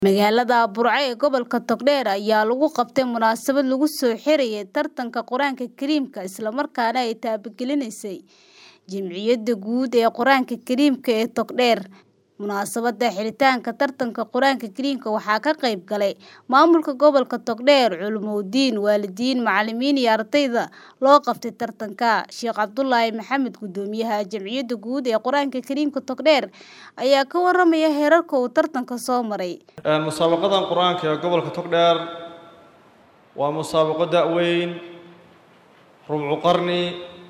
Magaalada Burco ee gobolka Togdheer ayaa lagu qabtay munaasabad lagu soo xirayay tartanka Quraanka Kariimka isla markaana ay taabagelinaysa Jamciyadda Guud ee Quraanka Kariimka ee Togdheer. Munaasabadda xiritaanka tartanka Quraanka Kariimka waxaa ka qayb galay maamulka gobolka Togdheer, culumooyin, waalidiin, macalimiin iyo ardayda loo qabtay tartanka. Sheekh Cabdulaahi Maxamed, Guddoomiyaha Jamciyadda Guud ee Quraanka Kariimka Togdheer, ayaa ka warramaya heerarka uu tartanku soo maray. musaabaqadan qur-aanka ee gobolka togdheer waa musaabaqo da-weyn rubcu qarni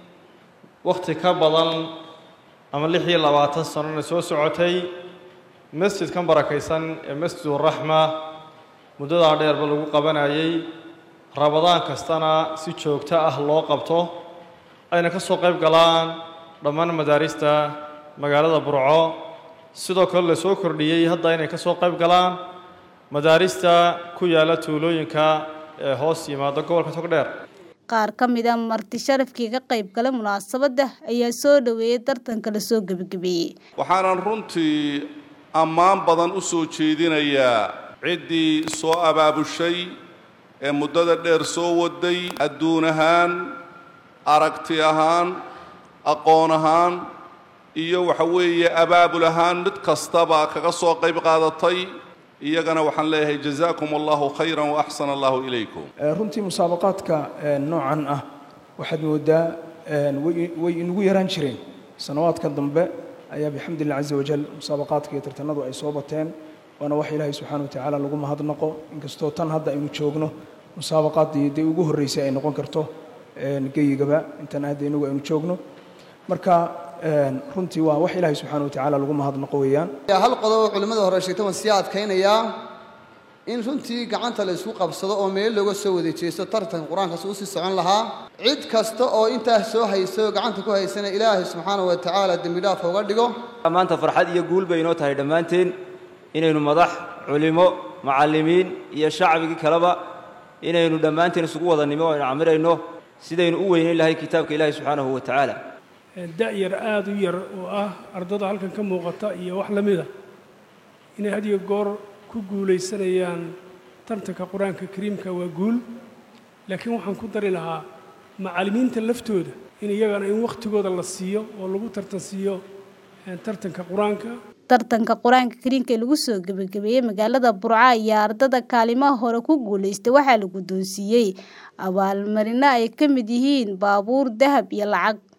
wakhti ka badan ama lix iyo labaatan sanona soo socotay masjidkan barakaysan ee masjiduraxma muddadaa dheerba lagu qabanayay rabadaan kastana si joogto ah loo qabto ayna ka soo qayb galaan dhammaan madaarista magaalada burco sidoo kale la soo kordhiyey hadda inay ka soo qayb galaan madaarista ku yaalla tuulooyinka ee hoos yimaada gobolka togdheer Qaar ka mid ah marti sharafkii ka qayb galay munaasabadda ayaa soo dhaweeyay tartanka la soo gabagabeeyey. waxaanan runtii ammaan badan u soo jeedinayaa ciddii soo abaabushay ee muddada dheer soo waday adduun ahaan aragti ahaan aqoon ahaan iyo waxa weeye abaabul ahaan mid kastaba kaga soo qayb qaadatay iyagana waxaan leeyahay jazaakum allahu khayran wa axsana allahu ilaykum runtii musaabaqaadka noocan ah waxaad moodaa way inugu yaraan jireen sanawaadka dambe ayaa bixamdillah caza wajal musaabaqaadka iyo tartanadu ay soo bateen waana wax ilaahay subxaana watacaala lagu mahadnaqo inkastoo tan hadda aynu joogno musaabaqaaddii dee ugu horreysay ay noqon karto geyigaba intan hadda inagu aynu joogno marka runtii waa wax ilaahay subxaana watacaala lagu mahadnaqo weeyaan hal qodob oo culimmada hore sheegtay waan sii adkaynayaa in runtii gacanta la isku qabsado oo meel looga soo wada jeesto tartanka qur-aankaas uu sii socon lahaa cid kasta oo intaas soo hayso oo gacanta ku haysana ilaahay subxaana wa tacaala dembi dhaaf uga dhigo maanta farxad iyo guul bay inoo tahay dhammaanteen inaynu madax culimo macallimiin iyo shacbigii kaleba inaynu dhammaanteen isugu wada nimo aynu camirayno sidaynu u weynayn lahay kitaabka ilaahay subxaanahu wa tacaala da-yar aada u yar oo ah ardada halkan ka muuqata iyo wax la mida inay had iyo goor ku guulaysanayaan tartanka qur-aanka kariimka waa guul laakiin waxaan ku dari lahaa macallimiinta laftooda in iyagana in wakhtigooda la siiyo oo lagu tartansiiyo tartanka qur-aanka tartanka qur-aanka kariimka ee lagu soo gabagabeeyey magaalada burco ayaa ardada kaalimaha hore ku guulaystay waxaa la guddoonsiiyey abaalmarino ay ka mid yihiin baabuur dahab iyo lacag